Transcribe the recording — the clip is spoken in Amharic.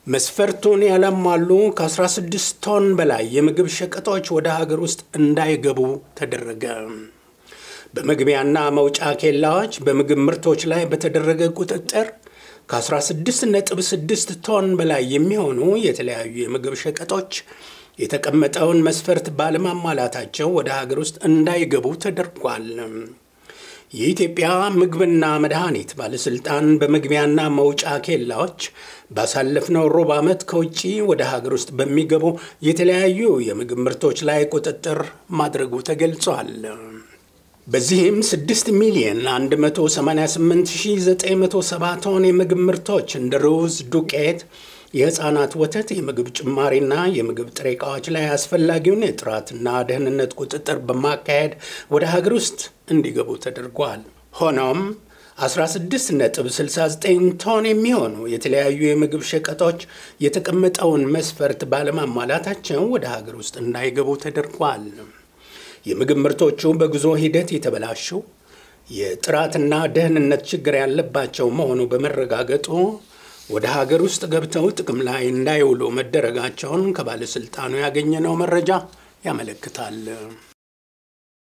መስፈርቱን ያላሟሉ ከ16 ቶን በላይ የምግብ ሸቀጦች ወደ ሀገር ውስጥ እንዳይገቡ ተደረገ። በመግቢያና መውጫ ኬላዎች በምግብ ምርቶች ላይ በተደረገ ቁጥጥር ከ16.6 ቶን በላይ የሚሆኑ የተለያዩ የምግብ ሸቀጦች የተቀመጠውን መስፈርት ባለማሟላታቸው ወደ ሀገር ውስጥ እንዳይገቡ ተደርጓል። የኢትዮጵያ ምግብና መድኃኒት ባለሥልጣን በመግቢያና መውጫ ኬላዎች ባሳለፍነው ሩብ ዓመት ከውጭ ወደ ሀገር ውስጥ በሚገቡ የተለያዩ የምግብ ምርቶች ላይ ቁጥጥር ማድረጉ ተገልጿል። በዚህም 6 ሚሊዮን 188970 ቶን የምግብ ምርቶች እንደ ሩዝ፣ ዱቄት፣ የሕፃናት ወተት፣ የምግብ ጭማሪና የምግብ ጥሬ ዕቃዎች ላይ አስፈላጊውን የጥራትና ደህንነት ቁጥጥር በማካሄድ ወደ ሀገር ውስጥ እንዲገቡ ተደርጓል። ሆኖም 16.69 ቶን የሚሆኑ የተለያዩ የምግብ ሸቀጦች የተቀመጠውን መስፈርት ባለማሟላታቸው ወደ ሀገር ውስጥ እንዳይገቡ ተደርጓል። የምግብ ምርቶቹ በጉዞ ሂደት የተበላሹ የጥራትና ደህንነት ችግር ያለባቸው መሆኑ በመረጋገጡ ወደ ሀገር ውስጥ ገብተው ጥቅም ላይ እንዳይውሉ መደረጋቸውን ከባለሥልጣኑ ያገኘነው መረጃ ያመለክታል።